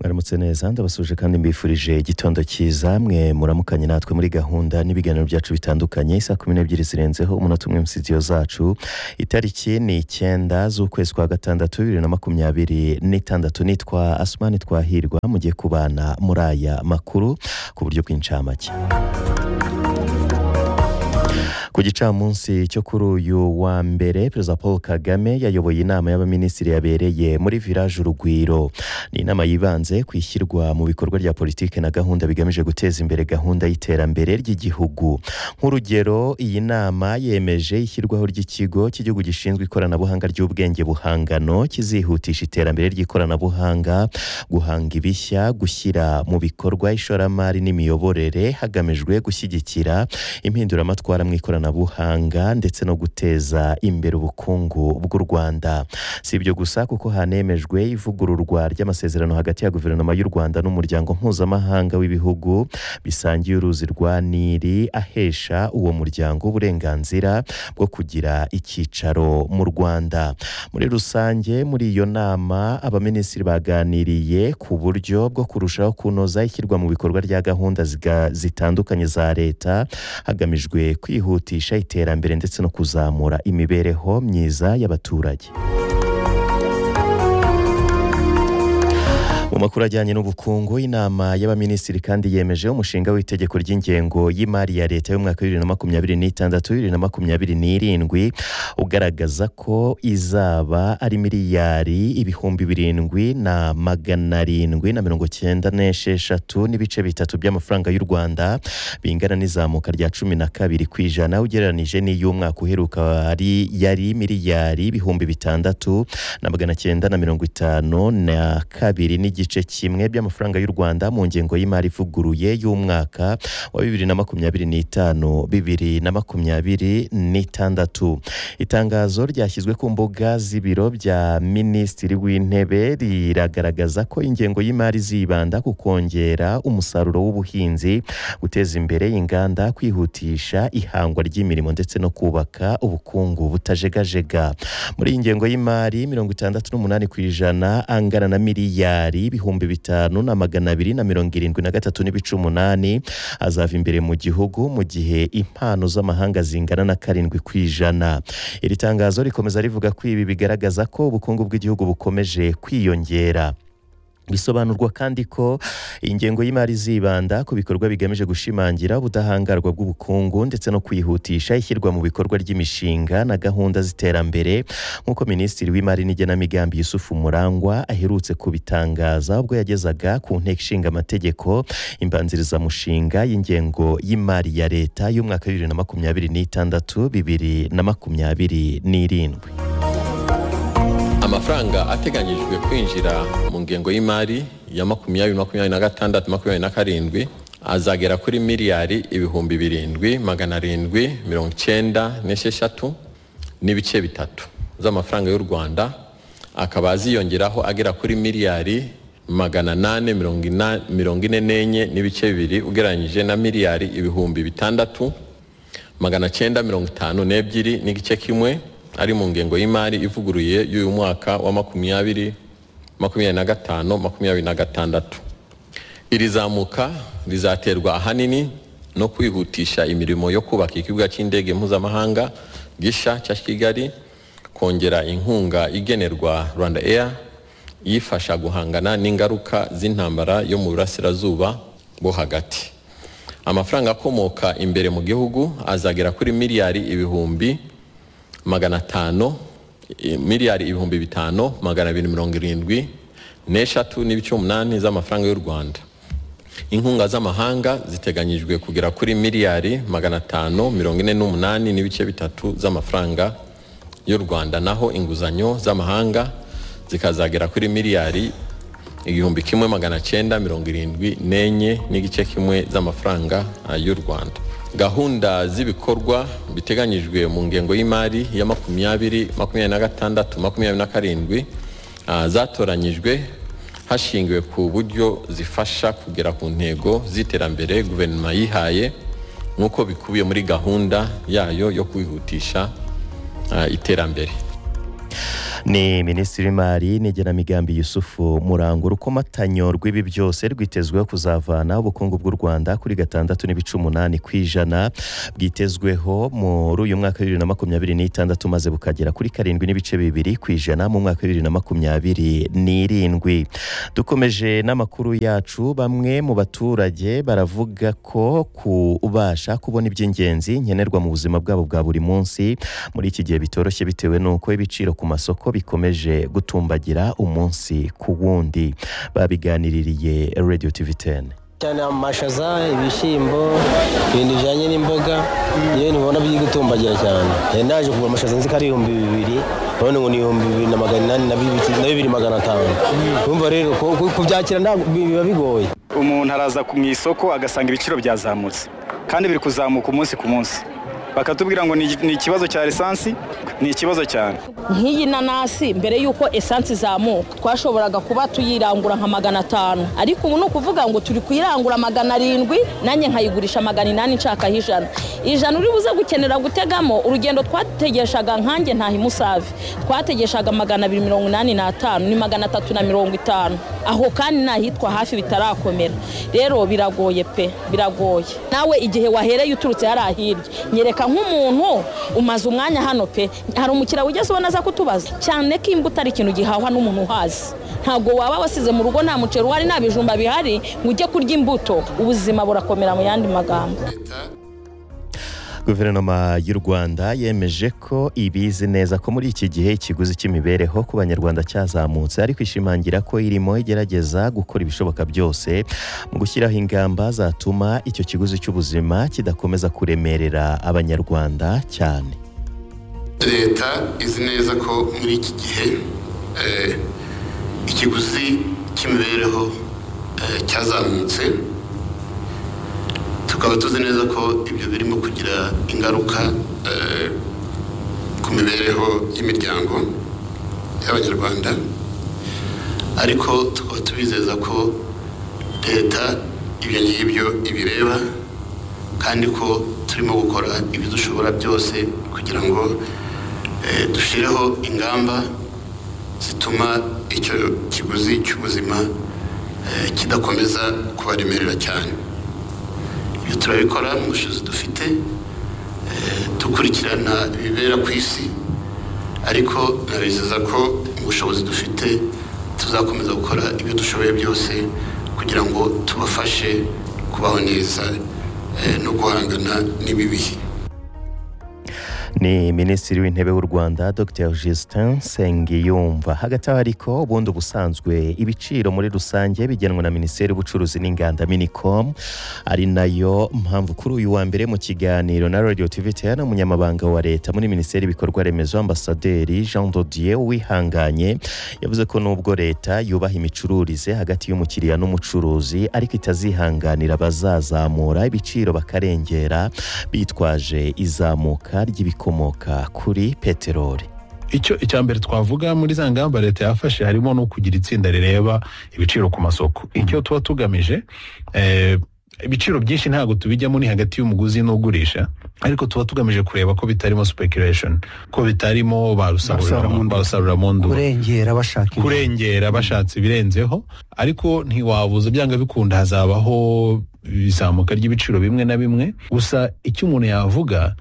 musohotse neza ndabasuje kandi mbifurije igitondo cyiza mwe muramukanye natwe muri gahunda n'ibiganiro byacu bitandukanye saa kumi n'ebyiri zirenzeho umunota umwe mu studio zacu itariki ni icyenda z'ukwezi kwa gatandatu bibiri na makumyabiri n'itandatu nitwa asumani twahirwa mugiye kubana muri aya makuru ku buryo bw'incamake ku gicamunsi cyo kuri uyu wa mbere perezida paul kagame yayoboye inama y'abaminisitiri yabereye muri village urugwiro ni inama yibanze ku ishyirwa mu bikorwa rya politiki na gahunda bigamije guteza imbere gahunda y'iterambere ry'igihugu nk'urugero iyi nama yemeje ishyirwaho ry'ikigo cy'igihugu gishinzwe ikoranabuhanga ry'ubwenge buhangano kizihutisha iterambere ry'ikoranabuhanga guhanga ibishya gushyira mu bikorwa ishoramari n'imiyoborere hagamijwe gushyigikira impinduramatwara mu ikoranabuhanga ikoranabuhanga ndetse no guteza imbere ubukungu bw'u rwanda si ibyo gusa kuko hanemejwe ivugururwa ry'amasezerano hagati ya guverinoma y'u rwanda n'umuryango mpuzamahanga w'ibihugu bisangiye uruzi rwa nili ahesha uwo muryango uburenganzira bwo kugira icyicaro mu rwanda muri rusange muri iyo nama abaminisitiri baganiriye ku buryo bwo kurushaho kunoza ishyirwa mu bikorwa rya gahunda zitandukanye za leta hagamijwe kwihutisha iterambere ndetse no kuzamura imibereho myiza y'abaturage mu makuru ajyanye n'ubukungu inama y'abaminisitiri kandi yemeje umushinga w'itegeko ry'ingengo y'imari ya leta y'umwaka bibiri na makumyabiri n'itandatu bibiri na makumyabiri n'irindwi ugaragaza ko izaba ari miliyari ibihumbi birindwi na magana arindwi na mirongo cyenda n'esheshatu n'ibice bitatu by'amafaranga y'u rwanda bingana n'izamuka rya cumi na kabiri ku ijana ugereranije n'iy'umwaka uheruka yari miliyari ibihumbi bitandatu na magana cyenda na mirongo itanu na kabiri n'igice igice kimwe by'amafaranga y'u rwanda mu ngengo y'imari ivuguruye y'umwaka wa bibiri na makumyabiri n'itanu bibiri na makumyabiri n'itandatu itangazo ryashyizwe ku mbuga z'ibiro bya minisitiri w'intebe riragaragaza ko ingengo y'imari zibanda ku kongera umusaruro w'ubuhinzi guteza imbere inganda kwihutisha ihangwa ry'imirimo ndetse no kubaka ubukungu butajegajega muri iyi ngengo y'imari mirongo itandatu n'umunani ku ijana angana na miliyari ibihumbi bitanu na magana abiri na mirongo irindwi na gatatu n'ibice umunani azava imbere mu gihugu mu gihe impano z'amahanga zingana na karindwi ku ijana iri tangazo rikomeza rivuga ko ibi bigaragaza ko ubukungu bw'igihugu bukomeje kwiyongera bisobanurwa kandi ko ingengo y'imari zibanda ku bikorwa bigamije gushimangira ubudahangarwa bw'ubukungu ndetse no kwihutisha ishyirwa mu bikorwa ry'imishinga na gahunda z'iterambere nk'uko minisitiri w'imari n'igenamigambi yusufu murangwa aherutse kubitangaza ubwo yagezaga ku nteko ishinga amategeko imbanzirizamushinga y'ingengo y'imari ya leta y'umwaka bibiri na makumyabiri n'itandatu bibiri na makumyabiri n'irindwi amafaranga ateganyijwe kwinjira mu ngengo y'imari ya makumyabiri makumyabiri na gatandatu makumyabiri na karindwi azagera kuri miliyari ibihumbi birindwi magana arindwi mirongo icyenda n'esheshatu n'ibice bitatu z'amafaranga y'u rwanda akaba aziyongeraho agera kuri miliyari magana nane mirongo ine n'enye n'ibice bibiri ugereranyije na miliyari ibihumbi bitandatu magana cyenda mirongo itanu n'ebyiri n'igice kimwe ari mu ngengo y'imari ivuguruye y'uyu mwaka wa makumyabiri makumyabiri na gatanu makumyabiri na gatandatu iri zamuka rizaterwa ahanini no kwihutisha imirimo yo kubaka ikibuga cy'indege mpuzamahanga gisha cya kigali kongera inkunga igenerwa rwanda air yifasha guhangana n'ingaruka z'intambara yo mu burasirazuba bwo hagati amafaranga akomoka imbere mu gihugu azagera kuri miliyari ibihumbi magana atanu miliyari ibihumbi bitanu magana abiri mirongo irindwi n'eshatu n'ibice umunani z'amafaranga y'u rwanda inkunga z'amahanga ziteganyijwe kugera kuri miliyari magana atanu mirongo ine n'umunani n'ibice bitatu z'amafaranga y'u rwanda naho inguzanyo z'amahanga zikazagera kuri miliyari igihumbi kimwe magana cyenda mirongo irindwi n'enye n'igice kimwe z'amafaranga y'u rwanda gahunda z'ibikorwa biteganyijwe mu ngengo y'imari ya makumyabiri makumyabiri na gatandatu makumyabiri na karindwi zatoranyijwe hashingiwe ku buryo zifasha kugera ku ntego z'iterambere guverinoma yihaye nk'uko bikubiye muri gahunda yayo yo kwihutisha iterambere ni minisitiri w'imari n'igenamigambi yusufu murango urukomatanyo rw'ibi byose rwitezweho kuzavana ubukungu bw'u rwanda kuri gatandatu n'ibice umunani ku ijana bwitezweho muri uyu mwaka wa bibiri na makumyabiri n'itandatu maze bukagera kuri karindwi n'ibice bibiri ku ijana mu mwaka wa bibiri na makumyabiri n'irindwi dukomeje n'amakuru yacu bamwe mu baturage baravuga ko kubasha kubona iby'ingenzi nkenerwa mu buzima bwabo bwa buri munsi muri iki gihe bitoroshye bitewe n'uko ibiciro ku masoko bikomeje gutumbagira umunsi ku wundi babiganiririye radiyo tivi teni cyane amashaza ibishyimbo ibintu bijyanye n'imboga yewe ntibona biri gutumbagira cyane Eh, naje kugura amashaza nzi ko ari ibihumbi bibiri none ngo ni ibihumbi bibiri na magana inani na bibiri- na bibiri magana atanu urumva rero ku- ku- kubyakira ntabwo bi- biba bigoye umuntu araza ku- mu isoko agasanga ibiciro byazamutse kandi biri kuzamuka umunsi ku munsi bakatubwira ngo ni ni ikibazo cya lisansi ni ikibazo cyane nk'iyi nanasi mbere y'uko esansi izamuka twashoboraga kuba tuyirangura nka magana atanu ariko ubu ni ukuvuga ngo turi kuyirangura magana arindwi nanjye nkayigurisha magana inani nshakaho ijana ijana uri buze gukenera gutegamo urugendo twategeshaga nkanjye ntaha imusave twategeshaga magana abiri mirongo inani n'atanu ni magana atatu na mirongo itanu aho kandi n'ahitwa hafi bitarakomera rero biragoye pe biragoye nawe igihe wahereye uturutse hariya hirya nyereka nk'umuntu umaze umwanya hano pe hari umukiriya ugeze ubona aza kutubaza cyane ko imbuto ari ikintu gihahwa n'umuntu uhazi ntabwo waba wasize mu rugo nta muceri uhari nta bijumba bihari ngo ujye kurya imbuto ubuzima burakomera mu yandi magambo guverinoma y'u rwanda yemeje ko ibizi neza ko muri iki gihe ikiguzi cy'imibereho ku banyarwanda cyazamutse ariko ishimangira ko irimo igerageza gukora ibishoboka byose mu gushyiraho ingamba zatuma icyo kiguzi cy'ubuzima kidakomeza kuremerera abanyarwanda cyane leta izi neza ko muri iki gihe eh, ikiguzi cy'imibereho eh, cyazamutse tukaba tuzi neza ko ibyo birimo kugira ingaruka eh, ku mibereho y'imiryango y'abanyarwanda ariko tukaba tubizeza ko leta ibyo ngibyo ibireba kandi ko turimo gukora ibidushobora byose kugira ngo eh, dushyireho ingamba zituma icyo kiguzi cy'ubuzima eh, kidakomeza kubaremerera cyane ibyo turabikora mu bushobozi dufite eh, dukurikirana ibibera ku isi ariko nabizeza ko mu bushobozi dufite tuzakomeza gukora ibyo dushoboye byose kugira ngo tubafashe kubaho neza eh, no guhangana n'ibibihi ni minisitiri w'intebe w'u rwanda dr justin sengiyumva hagati aho ariko ubundi ubusanzwe ibiciro muri rusange bigenwa na minisiteri y'ubucuruzi n'inganda minicom ari nayo mpamvu kuri uyu wa mbere mu kiganiro na radio tv tn umunyamabanga wa leta muri minisiteri y'ibikorwa remezo ambasaderi jean dodier wihanganye yavuze ko nubwo leta yubaha imicururize hagati y'umukiriya n'umucuruzi ariko itazihanganira abazazamura ibiciro bakarengera bitwaje izamuka ry'ibikomoka kuri peteroli icyo icya mbere twavuga muri za ngamba leta yafashe harimo no kugira itsinda rireba ibiciro ku masoko icyo tuba tugamije eh, ibiciro byinshi ntabwo tubijyamo ni hagati y'umuguzi n'ugurisha ariko tuba tugamije kureba ko bitarimo speculation ko bitarimo barusarura Barusarura mu nduba. barusarura mu nduba kurengera bashaka inyungu. kurengera bashatse ibirenzeho ariko ntiwabuza byanga bikunda hazabaho izamuka ry'ibiciro bimwe na bimwe gusa icyo umuntu yavuga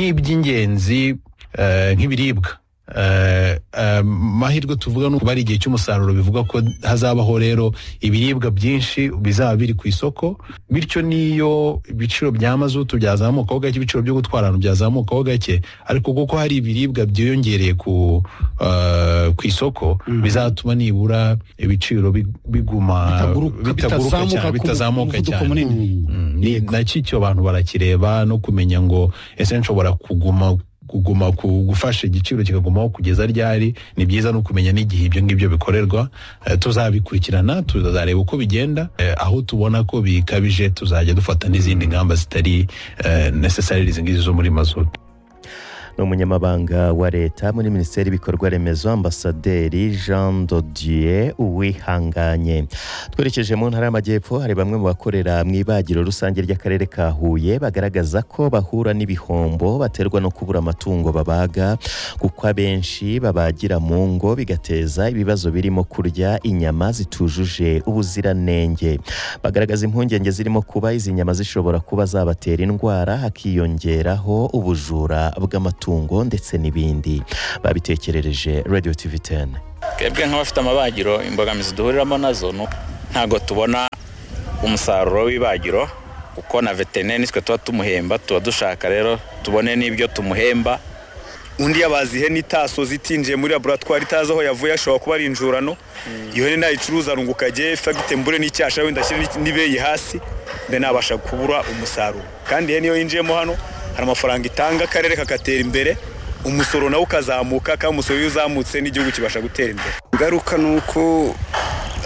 nk'iby'ingenzi eh, nk'ibiribwa eh, eh, mahirwe tuvuga ni ari igihe cy'umusaruro bivuga ko hazabaho rero ibiribwa byinshi bizaba biri ku isoko bityo n'iyo ibiciro bya mazutu byazamukaho gake ibiciro byo gutwara abantu byazamukaho gake ariko kuko hari ibiribwa byiyongereye ku eh, ku isoko bizatuma nibura ibiciro bi- biguma Bitaguruka- bitaguruka bitazamuka cyane ku bitazamuka muvuduko cyane munini. Mm, ni nacyo icyo abantu barakireba no kumenya ngo ese nshobora kuguma kuguma ku gufasha igiciro kikagumaho kugeza ryari ni byiza no kumenya n'igihe ibyo ngibyo bikorerwa Eh, tuzabikurikirana tuzareba uko bigenda Eh, aho tubona ko bikabije tuzajya dufata n'izindi ngamba zitari eh, necessarily izi ngizi zo muri mazutu ni umunyamabanga wa leta muri minisiteri y'ibikorwa remezo ambasaderi jean dodier uwihanganye twerekeje mu ntara y'amajyepfo hari bamwe mu bakorera mu ibagiro rusange ry'akarere ka huye bagaragaza ko bahura n'ibihombo baterwa no kubura amatungo babaga kuko abenshi babagira mu ngo bigateza ibibazo birimo kurya inyama zitujuje ubuziranenge bagaragaza impungenge zirimo kuba izi nyama zishobora kuba zabatera indwara hakiyongeraho ubujura bw'amatungo ndetse n'ibindi babitekerereje radio tv 10 twebwe nk'abafite amabagiro imbogamizi duhuriramo nazo ni uko ntabwo tubona umusaruro w'ibagiro kuko na veterineri nitwe tuba tumuhemba tuba dushaka rero tubone n'ibyo tumuhemba undi yabaze ihene itasoze itinjiye muri laboratwari itazi aho yavuye ashobora kuba ari injurano iyo hene nayicuruza arunguka agiye fagite mbure n'icyasha wenda ashyire n'ibeyi hasi mbe nabasha kubura umusaruro kandi ihene iyo yinjiyemo hano hari amafaranga itanga akarere kagatera imbere umusoro nawo ukazamuka kandi umusoro iyo uzamutse n'igihugu kibasha gutera imbere ingaruka ni uko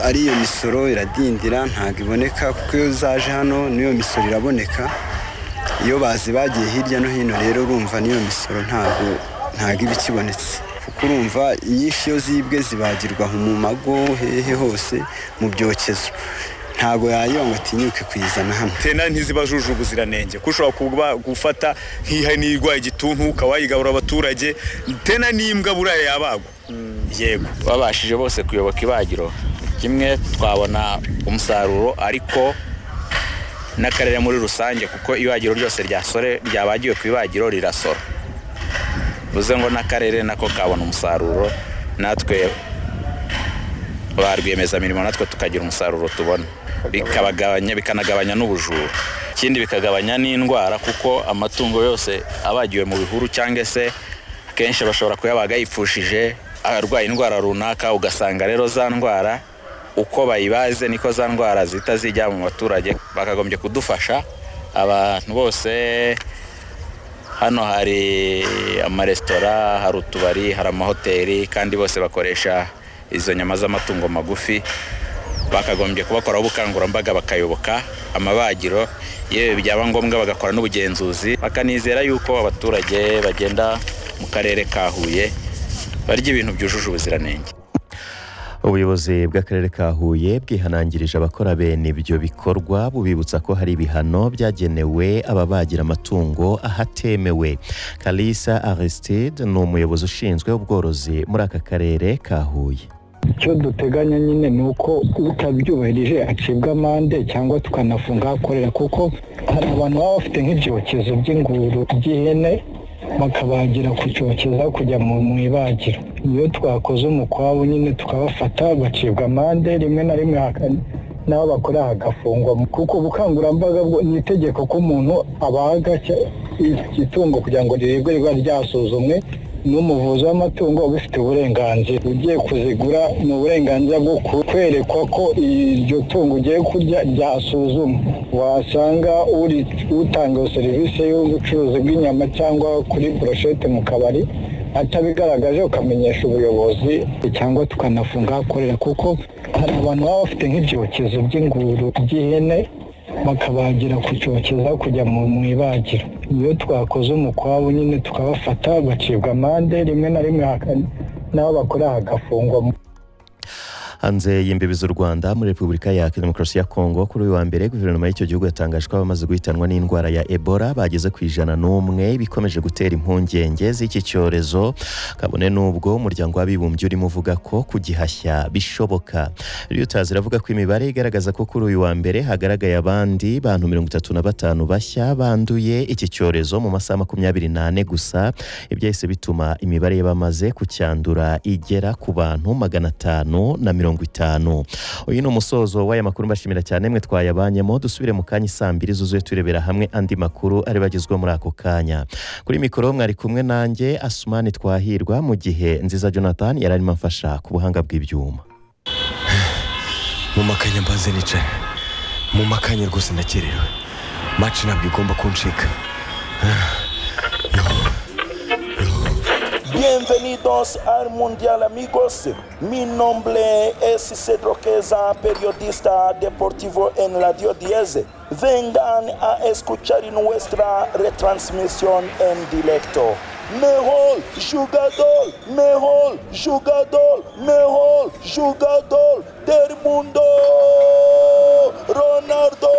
ari iyo misoro iradindira ntabwo iboneka kuko iyo zaje hano n'iyo misoro iraboneka iyo bazi bagiye hirya no hino rero urumva n'iyo misoro ntabwo ntabwo iba ikibonetse kuko urumva inyinshi iyo zibwe zibagirwa mu mago hehe hose mu byokezo ntabwo yayonga atinyuke kuyizana hano veterineri ntiziba zujuje ubuziranenge kuko ushobora kuba gufata nk'ihene irwaye igituntu ukaba wayigabura abaturage veterineri n'imbwa buriya yabagwa yego babashije bose kuyoboka ibagiro kimwe twabona umusaruro ariko n'akarere muri rusange kuko ibagiro ryose ryasore ryabagiwe ku ibagiro rirasora bivuze ngo n'akarere nako kabona umusaruro natwe ba rwiyemezamirimo natwe tukagira umusaruro tubona bikabagabanya bikanagabanya n'ubujura ikindi bikagabanya n'indwara kuko amatungo yose abagiwe mu bihuru cyangwa se akenshi bashobora kuyabaga yipfushije arwaye indwara runaka ugasanga rero za ndwara uko bayibaze niko za ndwara zihita zijya mu baturage bakagombye kudufasha abantu bose hano hari amaresitora hari utubari hari amahoteli kandi bose bakoresha izo nyama z'amatungo magufi bakagombye kubakoraho ubukangurambaga bakayoboka amabagiro yewe byaba ngombwa bagakora n'ubugenzuzi bakanizera yuko abaturage bagenda mu karere ka huye barya ibintu byujuje ubuziranenge ubuyobozi bw'akarere ka huye bwihanangirije abakora bene ibyo bikorwa bubibutsa ko hari ibihano byagenewe ababagira amatungo ahatemewe kalisa aristide ni umuyobozi ushinzwe ubworozi muri aka karere ka huye icyo duteganya nyine ni uko utabyubahirije acibwa amande cyangwa tukanafunga ahakorera kuko hari abantu baba bafite nk'ibyokezo by'inguru by'ihene bakabagira ku cyokezo kujya mu ibagiro iyo twakoze umukwabo nyine tukabafata bacibwa amande rimwe na rimwe n'abo bakora hagafungwa kuko ubukangurambaga ni itegeko ko umuntu abaga itungo kugira ngo rirebwe riba ryasuzumwe n'umuvuzi w'amatungo ubifitiye uburenganzira ugiye kuzigura ni uburenganzira bwo kwerekwa ko iryo tungo ugiye kurya ryasuzumwa wasanga utanga iyo serivisi y'ubucuruzi bw'inyama cyangwa kuri boroshete mu kabari atabigaragaje ukamenyesha ubuyobozi cyangwa tukanafunga ahakorera kuko hari abantu baba bafite nk'ibyokezo by'inguru by'ihene bakabagira ku cyokezo kujya mu ibagiro iyo twakoze umukwabo nyine tukabafata bacibwa amande rimwe na rimwe n'abo bakora hagafungwa hanze y'imbibi z'u rwanda muri repubulika ya demokarasi ya kongo kuri uyu wa mbere guverinoma y'icyo gihugu yatangaje ko abamaze guhitanwa n'indwara ya ebola bageze ku ijana n'umwe bikomeje gutera impungenge z'iki cyorezo kabone n'ubwo umuryango w'abibumbye urimo uvuga ko kugihashya bishoboka reuters iravuga ko imibare igaragaza ko kuri uyu wa mbere hagaragaye abandi bantu mirongo itatu na batanu bashya banduye iki cyorezo mu masaha makumyabiri n'ane gusa ibyahise bituma imibare y'abamaze kucyandura igera ku bantu magana atanu na mirongo mirongo itanu uyu ni umusozo w'aya makuru mbashimira cyane mwe twayabanyemo dusubire mu kanya saa mbiri zuzuye turebera hamwe andi makuru ari bagezwa muri ako kanya kuri mikoro mwari kumwe nanjye asumani twahirwa mu gihe nziza jonathan yari arimo amfasha ku buhanga bw'ibyuma mu makanya mbanze nicaye mu makanya rwose ndakerewe maci ntabwo igomba kuncika Bienvenidos al Mundial amigos. Mi nombre es Cedro Queza, periodista deportivo en Radio 10. Vengan a escuchar nuestra retransmisión en directo. Merol, jogador, Merol, jogador, Merol, jogador del mundo, Ronaldo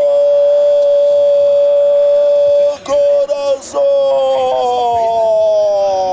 Corazon.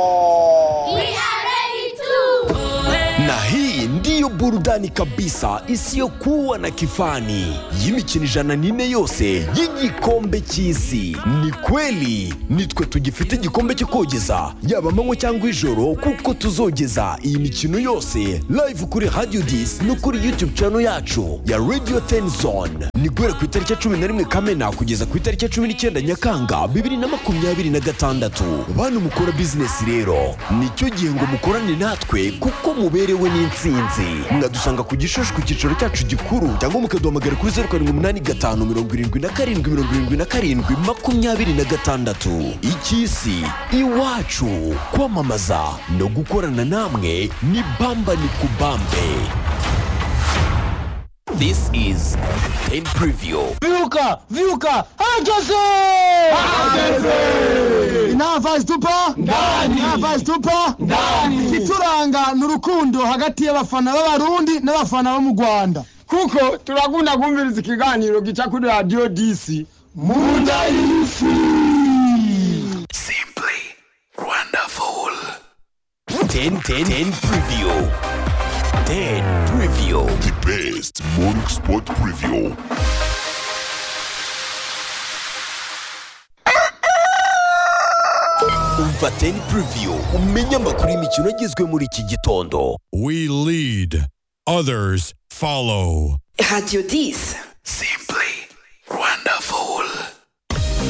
na hii ndiyo burudani kabisa isiyokuwa na kifani y'imikino ijana n'ine yose y'igikombe cy'isi ni kweli nitwe tugifite igikombe cyo kogeza yaba amanywa cyangwa ijoro kuko tuzogeza iyi mikino yose live kuri radio dis no kuri youtube channel yacu ya radio tenzone ni guhera ku itariki ya cumi na rimwe kamena kugeza ku itariki ya cumi n'icyenda nyakanga bibiri na makumyabiri na gatandatu bantu mukora bizinesi rero nicyo gihe ngo mukorane natwe kuko muberewe n'insinzi mwadusanga ku gishushu ku cyicaro cyacu gikuru cyangwa mukaduhamagara kuri zeru karindwi umunani gatanu mirongo irindwi na karindwi mirongo irindwi na karindwi makumyabiri na gatandatu icy'isi iwacu kwamamaza no gukorana namwe ni bamba ni kubambe This is Game Preview. Viuca, Viuca, Hageze! Nta vazi tupa? Ndani. Nta vazi tupa? Ndani. Ituranga ni urukundo hagati y'abafana b'abarundi n'abafana bo mu Rwanda. Kuko turakunda kumviriza ikiganiro gica kuri radio DC. Munda y'isi. Wonderful. 10 10 10 preview. 10 preview. The best morning sport preview. Umva 10 preview umenye amakuru y'imikino agizwe muri iki gitondo. We lead, others follow. Radio 10. Wonderful.